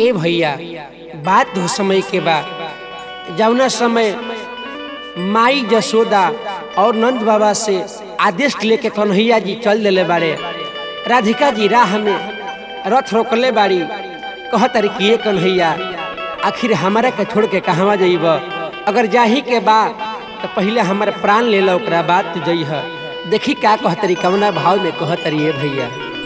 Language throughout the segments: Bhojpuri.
ए भैया बात हो समय के बा जौना समय माई जसोदा और नंद बाबा से आदेश लेके कन्हैया जी चल दिले बाड़े राधिका जी राह में रथ रोकले बाड़ी कह तारी कि ये कन्हैया आखिर हमारा के छोड़ के कहवा जइब अगर जाही के बा तो पहले हमारे प्राण ले लो ओकरा बाद तू जइह देखी का कहतरी कवना भाव में कहतरी ये भैया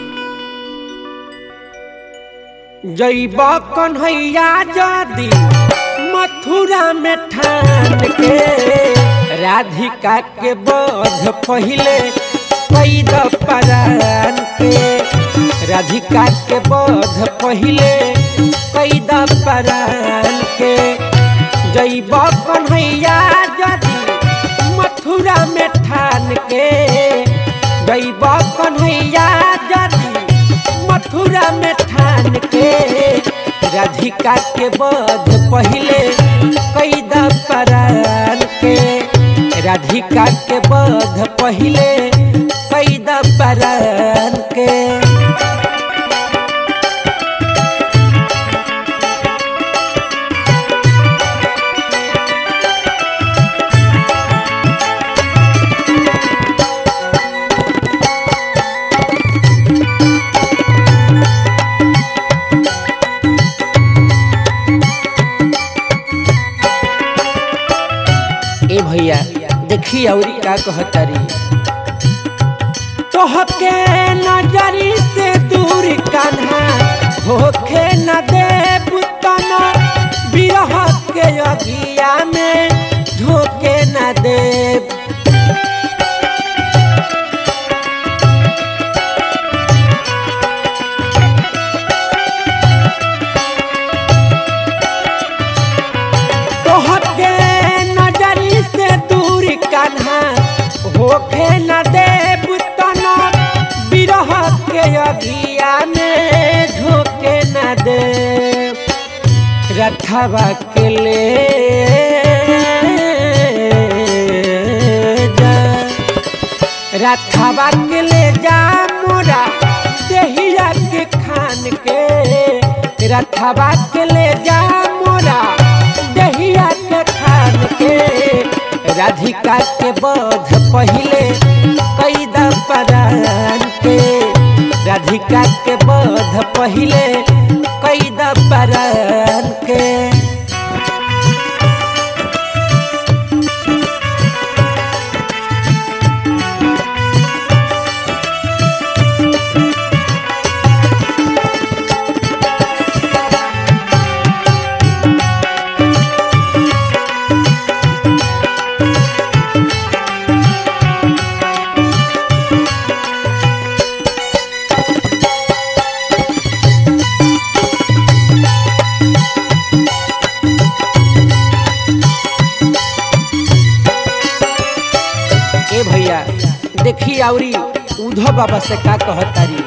जइब कन्हैया जदी मथुरा में ठान के राधिका के बोध पहिले कैद परान के राधिका के बोध पहिले कैद परान के जइब कन्हैया जदी मथुरा में ठान के जइब कन्हैया जदी मथुरा में ठान के राधिका के बोध पहिले कैद परान के राधिका के बोध पहिले कैद परान के ए भैया देखी औरी का कहतारी तोहके नजरी से दूर कान्हा होखे न देव तना बिरह के अगिया में झोंके न देव तोहके नजरी से दूर कान्हा होखे न देव तना बिरह के अगिया में झोंके न देव रथवा के ले जा रथवा के ले जा मोरा देहिया के खान के रथवा के ले जा मोरा दहिया के खान के राधिका के बोध पहिले कैद परान के राधिका के बोध पहिले कैद परान के ए भैया देखी औरी उधो बाबा से का कहतारी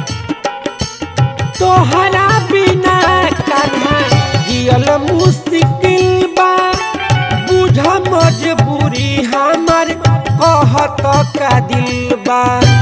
तोहरा बिना कान्हा जियल मुश्किल बा बुझ मजबूरी हमर कहत का दिल बा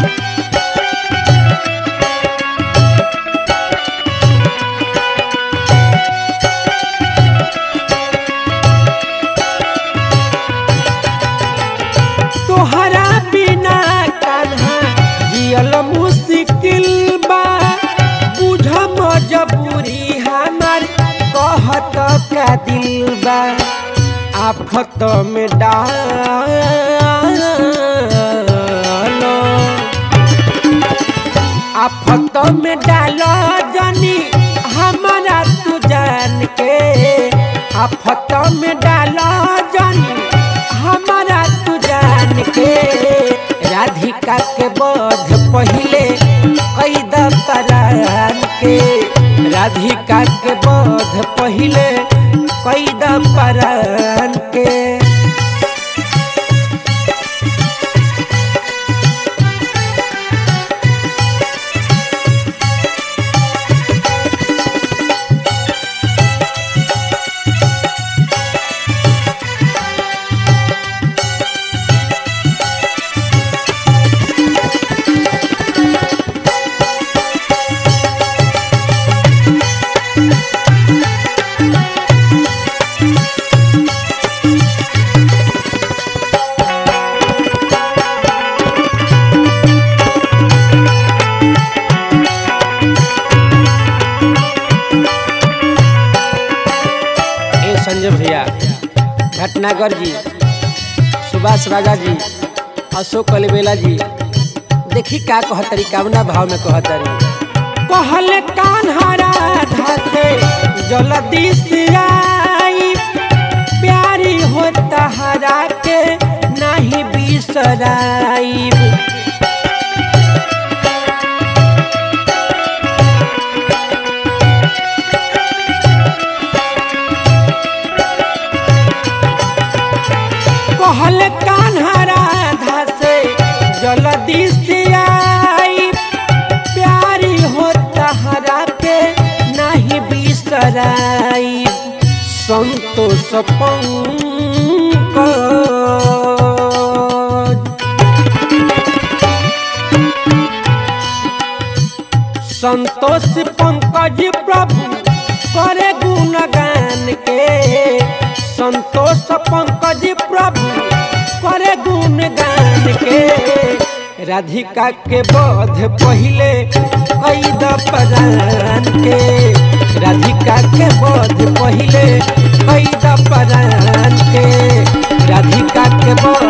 तोहरा बिना कान्हा जियल मुश्किल बा बुझ मजबूरी हमार कहत का दिल बा आफत में डालो आफत में डालो जनी हमारा तू जान के आफत में डालो जनी हमारा तू जान के राधिका के बोध पहिले कैद परान के राधिका के बोध पहिले कैद परान के संजय भैया भटनागर जी सुभाष राजा जी अशोक कलबेला जी देखी का कहतरी कामना भाव में कहतरी कहले कान्हरा धाते जल्दी से आई प्यारी हो तहरा के नहीं बिसराई कहल कान्हरा धासे जल्दी से आई प्यारी हो तहरा के नहीं बिसराई संतोष पंकज संतोष पंकज प्रभु करे गुणगान के संतोष पंकज प्रभु करे गुणगान के राधिका के बोध पहिले कई दपरान के राधिका के बोध पहिले कई दपरान के राधिका के बोध